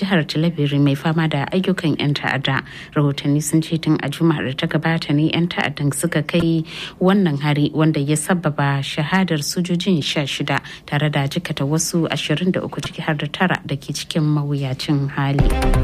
jihar Talabiri mai fama da ayyukan 'yan ta'adda. Rahotanni sun ce tun a juma'ar da ta gabata ne 'yan ta'addan suka kai wannan hari wanda ya sababa shahadar sojojin sha shida tare da jikata wasu 23 ciki har da tara da ke cikin mawuyacin hali.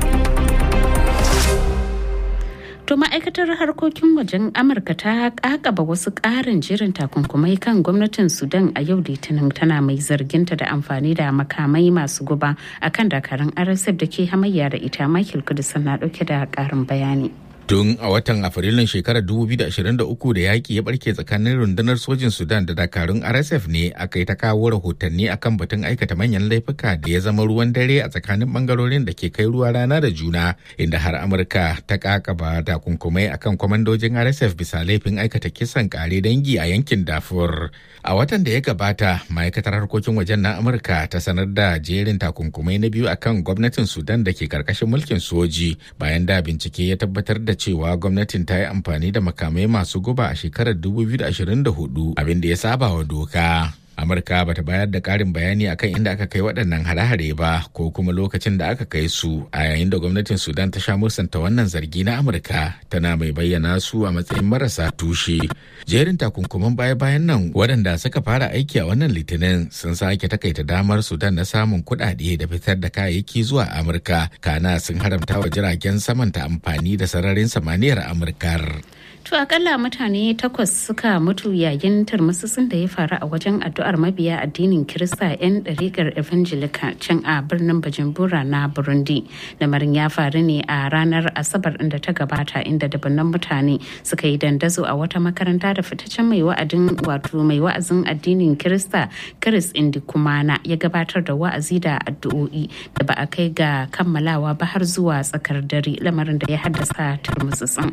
To ma'aikatar harkokin wajen Amurka ta kakaba wasu ƙarin jirin takunkumai kan gwamnatin Sudan a yau litinin tana mai zarginta da amfani da makamai masu guba akan dakarun RSF da ke hamayya da ita Michael Kudusan na ɗauke da ƙarin bayani. Tun a watan Afrilun shekarar 2023 da yaƙi ya barke tsakanin rundunar sojin Sudan da dakarun RSF ne aka yi ta kawo rahotanni akan batun aikata manyan laifuka da ya zama ruwan dare a tsakanin bangarorin da ke kai ruwa rana da juna inda har Amurka ta kakaba takunkumai akan kwamandojin RSF bisa laifin aikata kisan kare dangi a yankin Darfur. A watan da ya gabata, ma'aikatar harkokin wajen na Amurka ta sanar da jerin takunkumai na biyu akan gwamnatin Sudan da ke karkashin mulkin soji bayan da bincike ya tabbatar da cewa gwamnatin ta yi amfani da makamai masu guba a shekarar 2024 abin da ya saba wa doka. Amurka bata bayar da ƙarin bayani akan inda aka kai waɗannan hare-hare ba ko kuma lokacin da aka kai su a yayin da gwamnatin Sudan ta sha musanta wannan zargi na Amurka tana mai bayyana su a matsayin marasa tushe. Jerin takunkuman baya-bayan nan waɗanda suka fara aiki a wannan litinin sun sake takaita damar Sudan na samun kuɗaɗe da fitar da kayayyaki zuwa Amurka kana sun haramta wa jiragen saman ta amfani da sararin samaniyar Amurkar. To akalla mutane takwas suka mutu yayin turmutsutsun da ya faru a wajen addu'ar mabiya addinin Kirista 'yan ɗariƙar Evangelica can a birnin Bujumbura na Burundi. Lamarin ya faru ne a ranar Asabar inda ta gabata inda dabannan mutane suka yi dandazo a wata makaranta da fitaccen mai wa'adin wato mai wa'azin addinin Kirista Chris Indikumana ya gabatar da wa'azi da addu'o'i da ba a kai ga kammalawa ba har zuwa tsakar dare lamarin da ya haddasa turmutsutsun.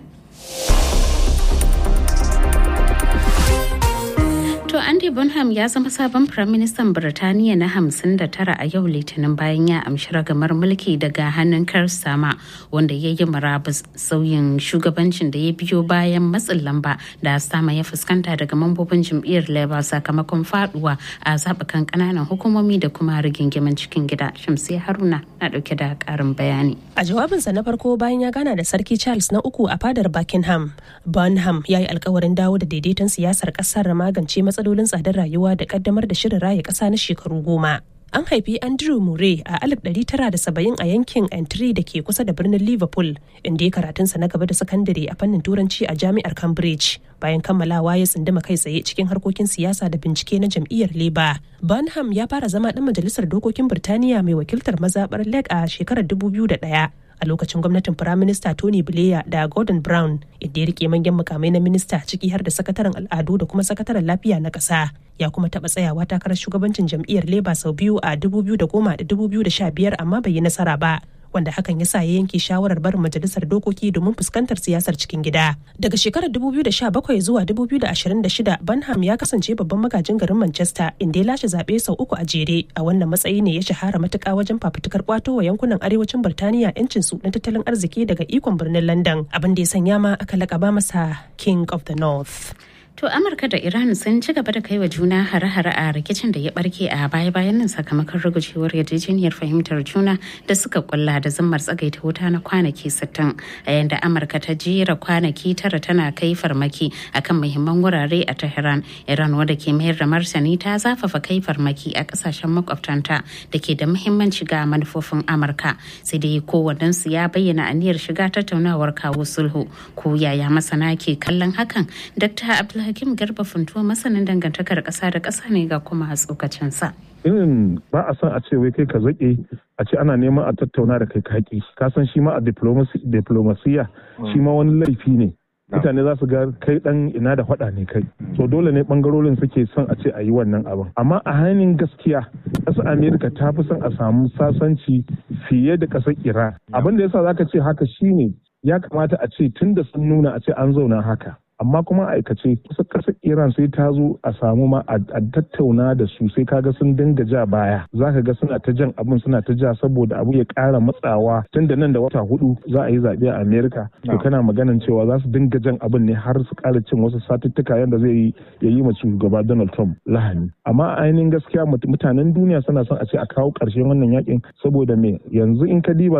To Andy Bonham ya zama sabon Firaministan Birtaniya na 59 a yau Litinin bayan ya amshi ragamar mulki daga hannun Sama wanda ya yi marabus sauyin shugabancin da ya biyo bayan matsin lamba da sama ya fuskanta daga mambobin jam'iyyar Labour sakamakon faduwa a zaɓukan ƙananan hukumomi da kuma rigingimin cikin gida. Shamsi Haruna na ɗauke da ƙarin bayani. A jawabinsa na farko bayan ya gana da Sarki Charles na uku a fadar Buckingham, Bonham ya yi alkawarin dawo da daidaiton siyasar ƙasar magance matsalolin matsalolin tsadar rayuwa da kaddamar da shirin raya ƙasa na shekaru goma. An haifi Andrew Murray a 1970 a yankin Antri da ke kusa da birnin Liverpool, inda ya karatunsa na gaba da sakandare a fannin Turanci a jami'ar Cambridge. Bayan kammalawa ya tsunduma kai tsaye cikin harkokin siyasa da bincike na jam'iyyar Labour. Bonham ya fara zama ɗan majalisar dokokin Birtaniya mai wakiltar mazaɓar Leg a shekarar 2001. a lokacin gwamnatin firaminista Tony Blair da Gordon Brown inda ya rike manyan mukamai na minista ciki har da sakataren al'adu da kuma sakataren lafiya na ƙasa. Ya kuma taɓa tsayawa takarar shugabancin jam'iyyar Labour sau biyu a 2010 da 2015 amma bai yi nasara ba. wanda hakan ya sa ya yanke shawarar barin majalisar dokoki domin fuskantar siyasar cikin gida. Daga shekarar 2017 zuwa 2026 Banham ya kasance babban magajin garin Manchester inda ya lashe zaɓe sau uku a jere. A wannan matsayi ne ya shahara matuƙa wajen fafutukar kwato wa yankunan arewacin Birtaniya 'yancin su na tattalin arziki daga ikon birnin London abin da ya sanya ma aka laƙaba masa King of the North. To Amurka da Iran sun ci gaba da kai wa juna hare-hare a rikicin da ya barke a baya-bayan nan sakamakon rugujewar yarjejeniyar fahimtar juna da suka kulla da zammar tsagaita wuta na kwanaki 60 a yanda Amurka ta jera kwanaki tara tana kai farmaki akan muhimman wurare a Tehran. Iran wadda ke mayar da martani ta zafafa kai farmaki a kasashen makwabtanta da ke da muhimmanci ga manufofin Amurka. Sai dai kowannensu ya bayyana aniyar shiga tattaunawar kawo sulhu. Ko yaya masana ke kallon hakan? Dr. Abdul Hakim Garba Funtuwa masanin dangantakar ƙasa da ƙasa ne ga kuma tsokacinsa. irin ba a son a ce wai kai ka zaƙe a ce ana neman a tattauna da kai kaki ka san shi ma a diplomasiya shi ma wani laifi ne mutane za su ga kai dan ina da faɗa ne kai so dole ne bangarorin suke son a ce a yi wannan abin amma a hannun gaskiya ƙasar amerika ta fi son a samu sasanci fiye da ƙasar iran abin da yasa zaka ce haka shine ya kamata a ce tun da sun nuna a ce an zauna haka amma kuma aikace kusa kasar iran sai ta zo a samu ma a tattauna da su sai kaga sun dinga ja baya za ka ga suna ta jan abin suna ta ja saboda abu ya kara matsawa tun da nan da wata hudu za a yi zaɓe a america to kana maganan cewa za su dinga jan abin ne har su kara cin wasu satuttuka yadda zai yi ya yi ma shugaba donald trump lahani amma a ainihin gaskiya mutanen duniya suna son a ce a kawo ƙarshen wannan yakin saboda me yanzu in ka diba